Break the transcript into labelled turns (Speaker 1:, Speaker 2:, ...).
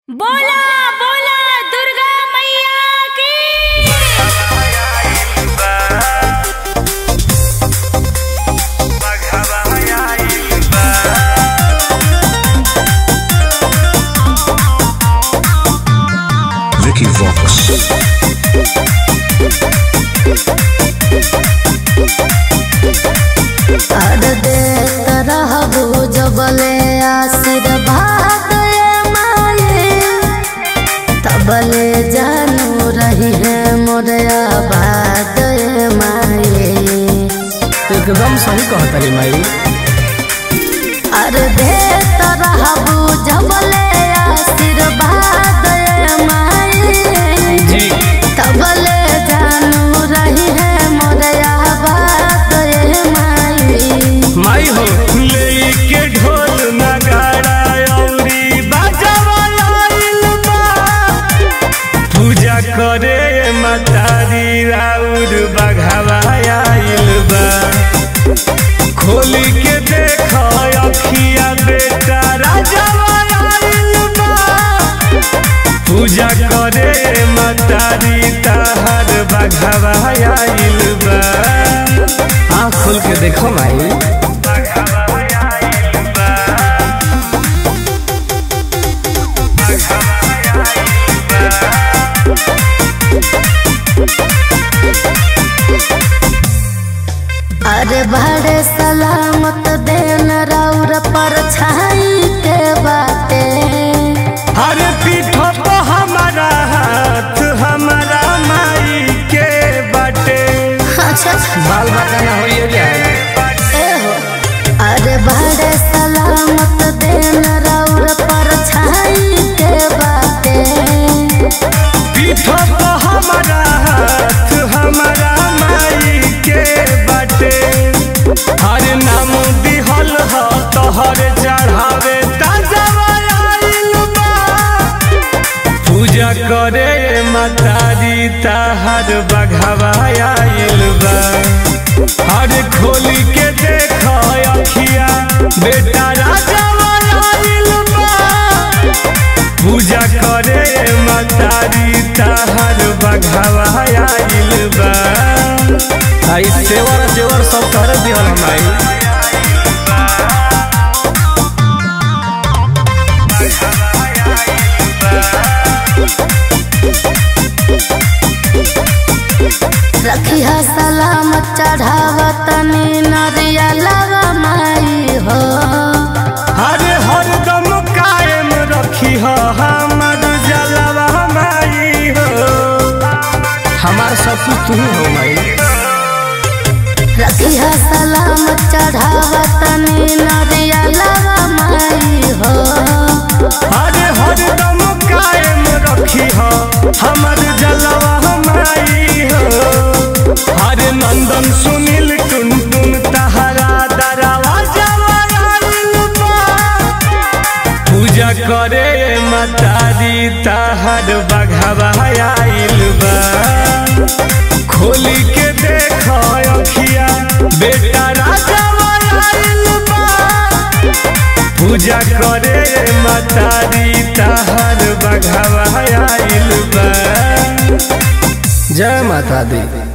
Speaker 1: बोला बोला दुर्गा मैया की
Speaker 2: Vicky Vox.
Speaker 3: कर देत रहबो जबले आशीर्वाद ए माये तबले जानू रही है मोर आबाद ए माये
Speaker 4: एकदम सही कहतरी माई
Speaker 3: कर देत रहबो जबले आशीर्वाद ए माये
Speaker 4: जी
Speaker 3: तबले जानू रही है मोर आबाद ए माये
Speaker 4: माई हो
Speaker 5: लेके ढोल नगाड़ा अउरी बाजावा आइल बा पूजा करे मतारी राउर बघावा आइल बा खोली के देख अखिया बेटा राजावा आइल बा पूजा करे मतारी ताहर बघावा आइल बा
Speaker 4: आँख खोल के देखो माई
Speaker 3: अरे बड़े सलामत देन राउर पर छाई के बाटे
Speaker 5: हर पीठ पे हमारा हाथ हमारा माई के बटे
Speaker 3: अच्छा
Speaker 4: बाल बाका ना होइए जाए
Speaker 3: ए हो अरे बड़े सलामत देन राउर पर छाई के बाटे
Speaker 5: पीठ पे हमारा हाथ हमारा माई के बटे हर नाम दिहल ह तोहर चढ़ावे ताजा आइल बा पूजा करे मतारी ताहर बघावा आइल बा हर खोली के देख अखिया बेटा राजा आइल बा पूजा करे मतारी ताहर बघावा आइल बा
Speaker 4: आई सेवर जेवर सब कर दिहल माई
Speaker 3: रखिया सलामत चढ़ावत नी नरिया लगा माई हो
Speaker 5: हर हरदम कायम रखी हो हमर जलवा माई हो
Speaker 4: हमार सब कुछ तू ही हो माई
Speaker 3: रखिया सलामत चढ़ावत नी नरिया लगा माई हो
Speaker 5: हर हरदम कायम रखी हो हमर जलवा माई हो हर नंदन सुनील टुन टुन तहरा दरवा आइल बा पूजा करे मतारी तहर बघावा आइल बा खोली के देख अखिया बेटा राजा आइल बा पूजा करे मतारी तहर बघावा आइल बा
Speaker 4: जय माता दी